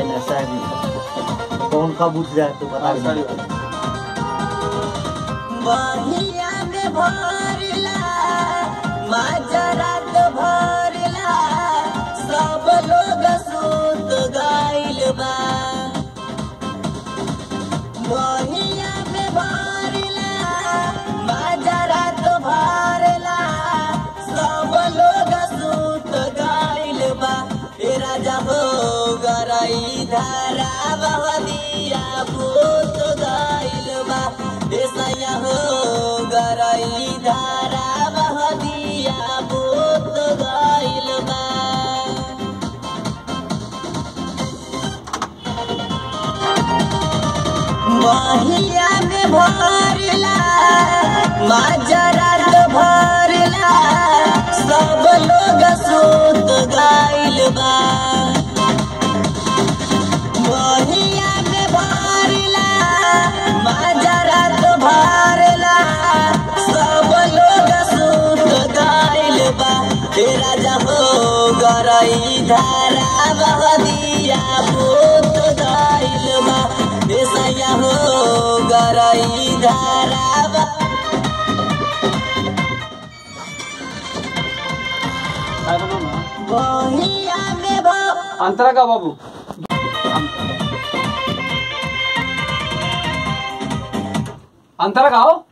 है ना साड़ी कौन कब उठ जाए तो बता साड़ी दीजिए। बहिया में भरला माजरात भरला सब लोग सूत गइल बा बहिया में भरला माजरात भरला सब लोग सूत गइल बा ए राजा हो गरई धारा बहदिया भूत गइल बा ए सैया हो गरई धारा बहदिया भूत गइल बा महिया में भरला माजरात भरला सब लोग सूत गइल बा महिया में भरला माजरात भरला सब लोग सूत गइल बा हे राजा हो गरई धारा बहदिया भूत गइल बा हे सैया हो गरई धारा बह- काय बनव ना बहिया में भ- अंतरा का बाबू अंतरा का हो